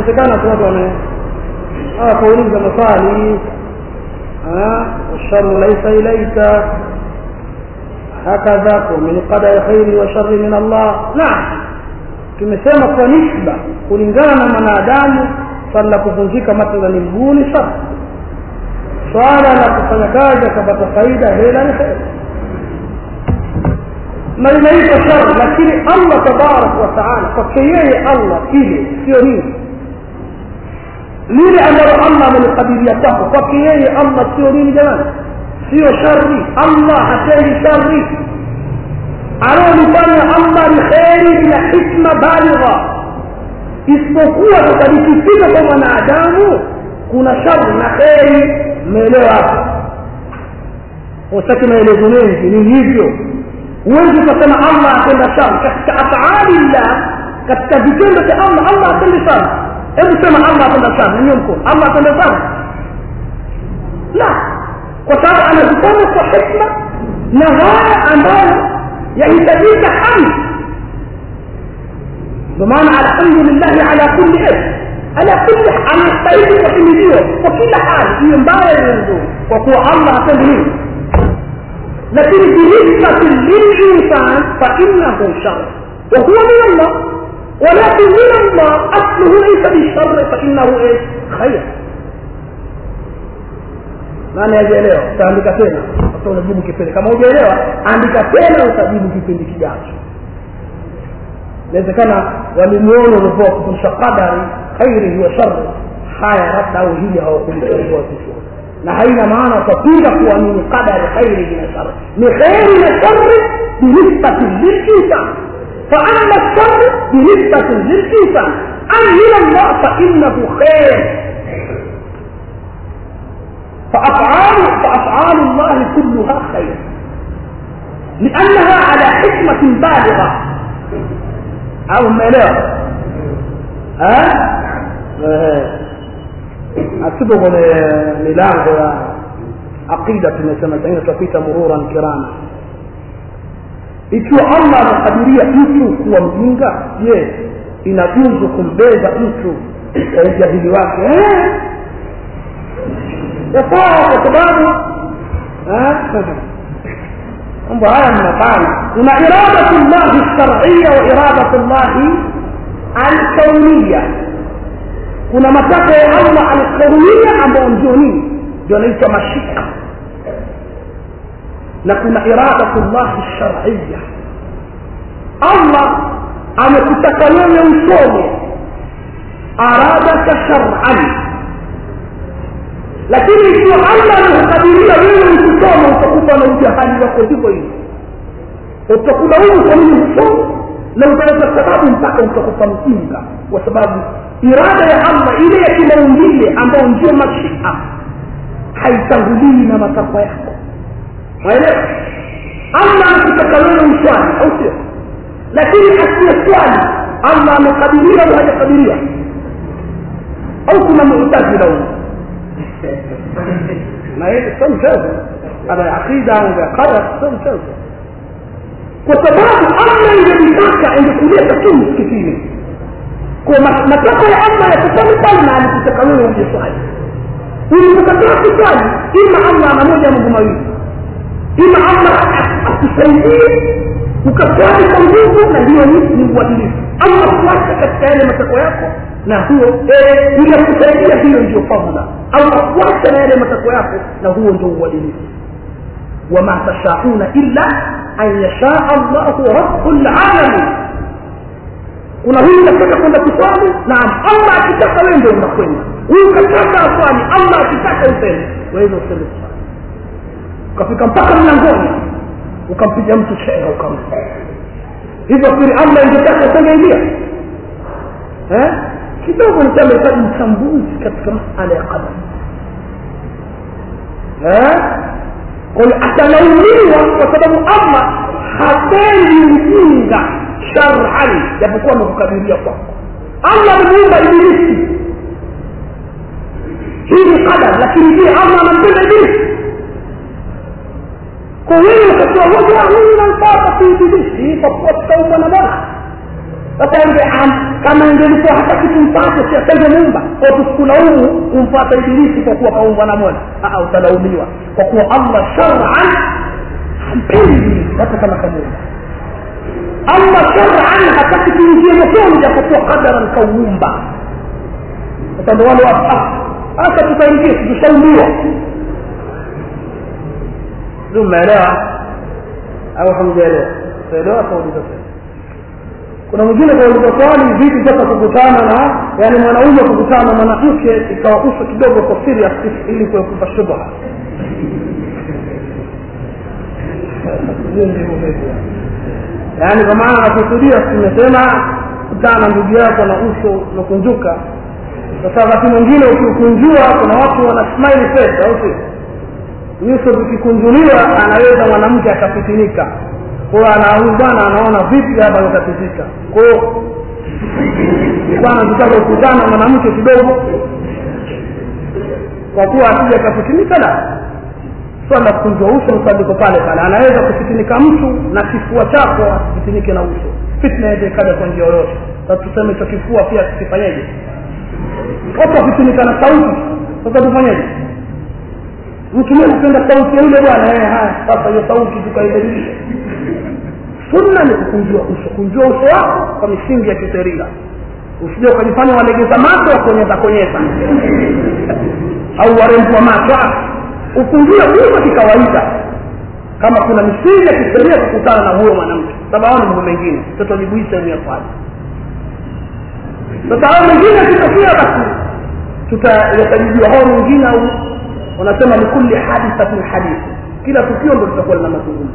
inawezekana tu watu wame kuuliza maswali والشر ليس إليك هكذا ومن قدر خير وشر من الله نعم tumesema kwa nisba kulingana na mwanadamu swala la kuvunjika mathalani mguu ni shar swala la kufanya kazi akapata faida hela ni heri na inaitwa shar lakini allah tabarak wa taala kwake yeye allah ile sio nini lile ambalo allah amelikadiria kwako kwake yeye allah sio nini jamani sio shari allah hatendi shari anaolifanya allah ni kheri na hikma baligha isipokuwa tutajikifika kwa mwanadamu kuna shari na kheri mmeelewa hapo utaki maelezo mengi ni hivyo huwezi ukasema allah atenda shari katika afali llah katika vitendo vya allah allah atendi shari hebu sema allah atenda shari nanyiwe mkono allah atenda shari la kwa sababu anazifanya kwa hikma na haya ambayo yahitajika hamd ndio maana alhamdulillahi ala kulli ism ala kulli anastahili kuhimidiwa kwa kila hali hiyo mbaya hiyo nzuri kwa kuwa allah hapendi nini lakini binisbati lilinsan fainahu shar wahuwa min allah ولكن من الله اصله ليس بالشر فانه ايش خير nani ajielewa utaandika tena sasa unajibu kipindi kama hujaelewa andika tena utajibu kipindi kijacho inawezekana walimuona ulivyoa kufundisha qadari khairihi wa shari haya labda au hili hawakulitambua vizuri na haina maana utapinga kuamini qadari khairihi na shari ni kheri na shari binisbati lilinsan فأما الشر بنسبة للإنسان أم من الله فإنه خير فأفعال فأفعال الله كلها خير لأنها على حكمة بالغة أو ما لا ها أكتبه milango عقيدة tunasema tena tutapita mururan kirama ikiwa allah amekadiria mtu kuwa mjinga je inajuzu kumbeza mtu kwa ujahili wake yafaa kwa sababu mambo haya mnafanya kuna iradatu llahi lsharia wa iradatu llahi alkaunia kuna matakwa ya allah alkaunia ambayo ndio nini ndio anaitwa mashika na kuna iradatu llahi lsharia allah amekutaka wewe usome aradaka sharan lakini ikiwa allah amekukadiria wewe usisome utakufa na ujahali wako hivyo hivyo utakulaumu kwa nini usome na utaweza sababu mpaka utakufa mjinga kwa sababu irada ya allah ile ya kimaumbile ambayo ndio mashia haitangulii na matakwa yako waelewa allah amekutaka wewe uswali au sio lakini asiye swali allah amekadiria au hajakadiria au kuna mu'tazila huko na hili sio mchezo ana aqida au ya qadar sio mchezo kwa sababu allah ingelitaka ingekuleta tu msikitini kwa matakwa ya allah yakufanya pale na alikutaka wewe uje swali ulipokataa kuswali ima allah ana moja mambo mawili ima allah akusaidie ukaswali kwa nguvu na hiyo ni uadilifu ama kuacha katika yale matakwa yako na huo inakusaidia hiyo ndio fadhla au kuacha na yale matakwa yako na huo ndio uadilifu wama tashauna illa an yashaa allahu rabbul alamin kuna huyu kataka kwenda kuswali naam allah akitaka wewe ndio unakwenda huyu kataka aswali allah akitaka useme waweza useme kuswali ukafika mpaka mlangoni ukampiga mtu chenga ukampa hivyo kiri allah ingetaka usingeingia eh kidogo ni kama hitaji mchambuzi katika masala ya qadar eh kwa hiyo atalaumiwa kwa sababu allah hapendi ujinga shar'an japokuwa amekukadiria kwako allah amemuumba ibilisi hii ni qadar lakini je allah anampenda ibilisi kwa wewe ukatoa hoja mimi namfuata fi ibilisi kwa kuwa tutaumbwa na bwana sasa nge kama ingelikuwa hata kitumfate si atengemuumba kwa tusikulaumu kumfata ibilisi kwa kuwa kaumbwa na mola Aa, utalaumiwa kwa kuwa allah sharan hampendi hata kama kamuumba allah sharan hataki tuingie motoni japokuwa qadaran kauumba sasa ndo wale watu hasa tutaingia tushaumiwa sio mmeelewa au hamjaelewa utaelewa kauliza kuna mwingine kauliza swali vipi sasa kukutana na yani mwanaume kukutana na mwanamke ikawa uso kidogo kwa serious ili kuepuka shubha yaani kwa maana nakusudia tumesema kutana na ndugu yako na uso umekunjuka sasa wakati mwingine ukikunjua kuna watu wana smile face au sio nyuso zikikunjuliwa anaweza mwanamke akafitinika kwa ana huyu bwana anaona vipi hapa atatizika kwa hiyo bwana tutaka kukutana mwanamke kidogo kwa kuwa asije akafitinika la swala kukunjwa uso msabiko pale pale anaweza kufitinika mtu na kifua chako asifitinike na uso fitna yaweza ikaja kwa njia yoyote sasa tuseme hicho kifua pia tukifanyeje watu wakitinika na sauti sasa tufanyeje mtu mwenye kupenda sauti ya yule bwana eh haya sasa hiyo sauti tukaibadilisha sunna ni kukunjua uso kunjua uso wako kwa misingi ya kisheria usije ukajifanya walegeza macho wakonyeza konyeza au warembwa macho ukunjue uso kikawaida kama kuna misingi ya kisheria kukutana na huyo mwanamke sababu mambo mengine tutajibuisha ni yafanye sasa hao mengine akitokea basi tutayatajibiwa hao mengine au wanasema likulli hadithatin hadithi kila tukio ndo litakuwa lina mazungumzo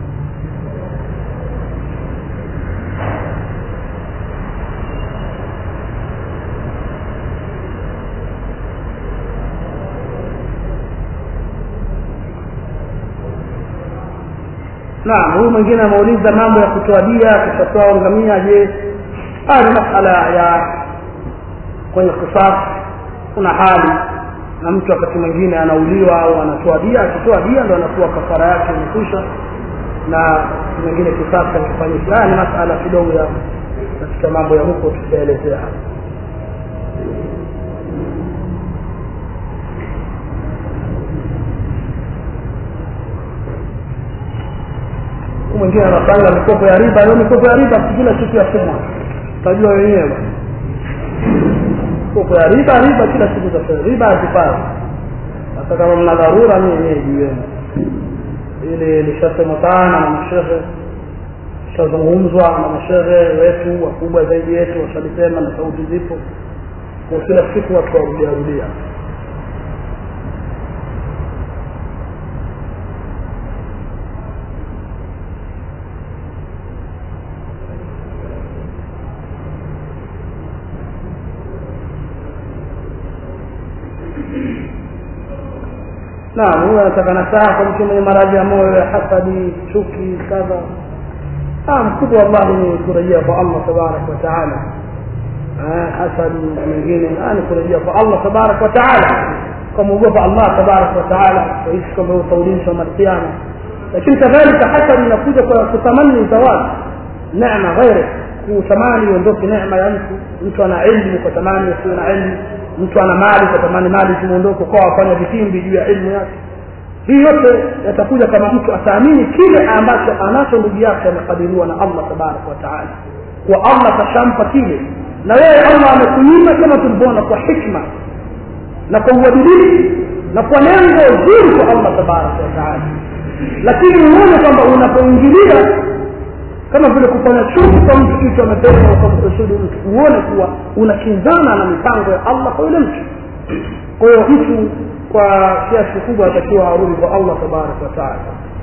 naam huyu mwingine ameuliza mambo ya kutoa dia kushatoa ngamia je haya ni masala ya kwenye kisas kuna hali na mtu wakati mwingine anauliwa au anatoa dia akitoa dia ndo anakuwa kafara yake imekwisha na mwingine kisasa akifanyisha haya ni masala kidogo ya katika mambo ya huko tutaelezea hapa mwingine anapanga mikopo ya riba hiyo mikopo ya riba kila siku ya suma utajua wenyewe mikopo ya riba riba kila siku za fedha riba hazifai hata kama mna dharura mi wenyewe jueni ili lishasema sana na mashehe ishazungumzwa na mashehe wetu wakubwa zaidi yetu washalisema na sauti zipo kwa kila siku watu warudia rudia naam huyo anataka nasaha kwa mtu mwenye maradhi ya moyo ya hasadi chuki kadha naam kubwa wallahi ni kurejea kwa allah tabaraka wa taala hasadi na mengine ni kurejea kwa allah tabaraka wa taala kumwogopa allah tabaraka wa taala waishi kwamba utaulishwa malkiama lakini kadhalika hasadi inakuja kwa kutamani zawadi neema ghairi kutamani iondoke neema ya mtu mtu ana ilmu kwa tamani asiwe na ilmu mtu ana mali kwa tamani mali zimuondoke kwa wafanya vitimbi juu ya ilmu yake hii yote yatakuja kama mtu ataamini kile ambacho anacho ndugu yake amekadiriwa na allah tabaraka wa taala kwa allah kashampa kile na wewe allah amekunyima kama tulivyoona kwa hikma na kwa uadilifu na kwa lengo zuri kwa allah tabaraka wa taala lakini uone kwamba unapoingilia kama vile kufanya chuki kwa mtu kitu amepewa ukamkusudu mtu uone kuwa unakinzana na mipango ya allah kwa yule mtu kwa hiyo mtu kwa kiasi kikubwa atakiwa arudi kwa allah tabaraka wataala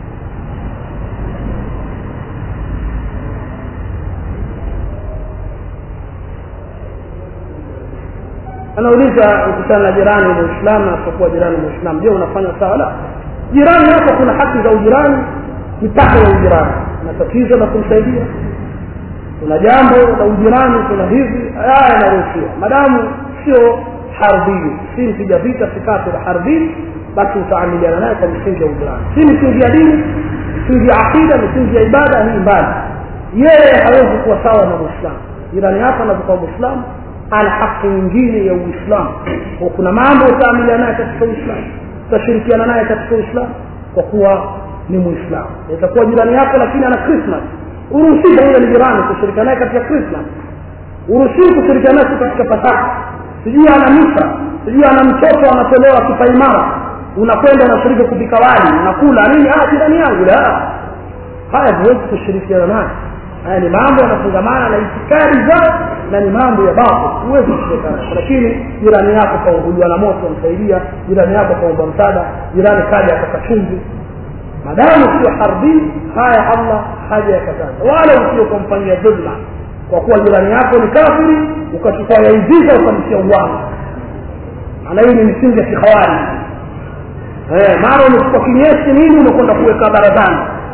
anauliza ukutana na jirani muislamu na asiokuwa jirani muislamu je unafanya sawa la jirani yako kuna haki za ujirani mipaka ya ujirani na tatizo la kumsaidia kuna jambo la ujirani kuna hivi haya yanaruhusiwa madamu sio harbini si mpiga vita si kafir harbini basi utaamiliana naye kwa misingi ya ujirani si misingi ya dini misingi ya aqida misingi ya ibada hii mbali yeye hawezi kuwa sawa na muislamu jirani yako anapokuwa mwislamu ana haki nyingine ya uislamu kwa kuna mambo utaamilia naye katika uislamu utashirikiana naye katika uislamu kwa kuwa ni muislamu itakuwa jirani yako lakini ana christmas uruhusiwa huyo ni jirani kushirikiana naye katika christmas uruhusiwi kushirikiana naye katika pasaka sijui ana misa sijui ana mtoto anatolewa kipaimara unakwenda unashiriki kupika wali unakula nini ah jirani yangu la haya huwezi kushirikiana naye haya ni mambo yanafungamana na itikadi zao na ni mambo ya babu huwezi kushirikiana lakini jirani yako kaunguliwa na moto msaidia jirani yako kaomba msaada jirani kaja akaka chumvi madamu sio harbi haya allah haja yakataza wala usio kumfanyia dhulma kwa kuwa jirani yako ni kafiri ukachukua yaiziza ukamtia uwanga maana hii ni misingi ya kikhawari mara umechukua kinyesi nini umekwenda kuweka barazani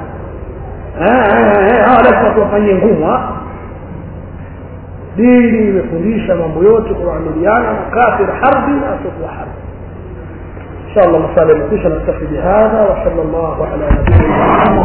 hawa lazima tuwafanyie ngumu dini imefundisha mambo yote kuamiliana na kafir harbi na asiokuwa harbi ان شاء الله مسألة مكوشة نكتفي بهذا وصلى الله على نبينا محمد